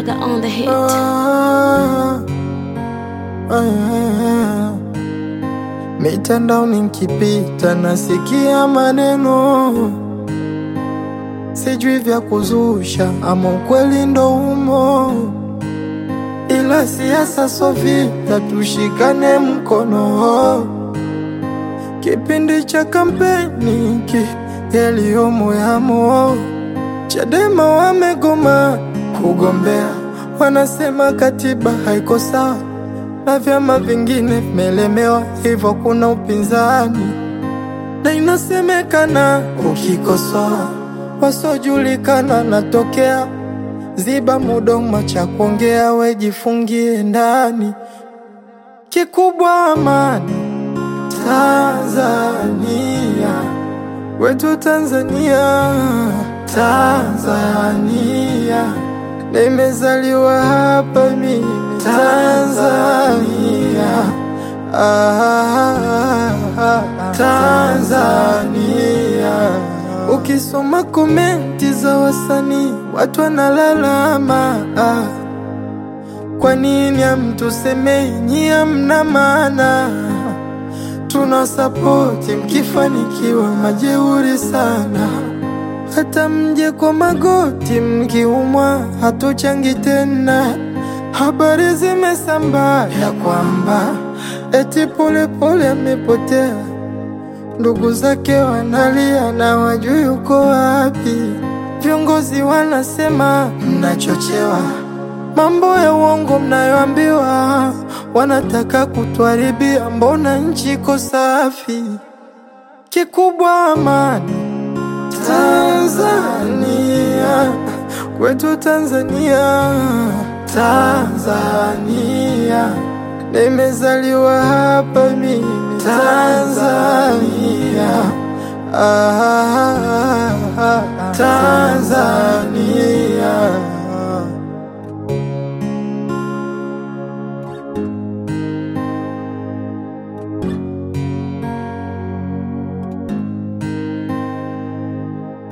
Gaga on the hit. Ah, ah, mitandaoni nkipita nasikia maneno sijui vya kuzusha ama ukweli ndo umo, ila siasa so vita, tushikane mkono. Kipindi cha kampeni ki yaliyomo yamo, Chadema wamegoma kugombea, wanasema katiba haiko sawa na vyama vingine vimelemewa, hivyo kuna upinzani na inasemekana ukikosoa wasiojulikana natokea. Ziba mudomo cha kuongea, wejifungie ndani. Kikubwa amani Tanzania, wetu Tanzania, Tanzania, nimezaliwa hapa mimi Tanzania, ah, Tanzania. Ukisoma komenti za wasanii watu wanalalama, ah, kwa nini hamtusemei nyie hamna maana? Tuna sapoti mkifanikiwa, majeuri sana. Hata mje kwa magoti mkiumwa, hatuchangi tena. Habari zimesambaa ya kwamba eti Polepole amepotea, ndugu zake wanalia na wajui yuko wapi. Viongozi wanasema mnachochewa, mambo ya uongo mnayoambiwa, wanataka kutuharibia. Mbona nchi iko safi? Kikubwa amani Tanzania, kwetu Tanzania, Tanzania, nimezaliwa hapa mimi Tanzania, ah,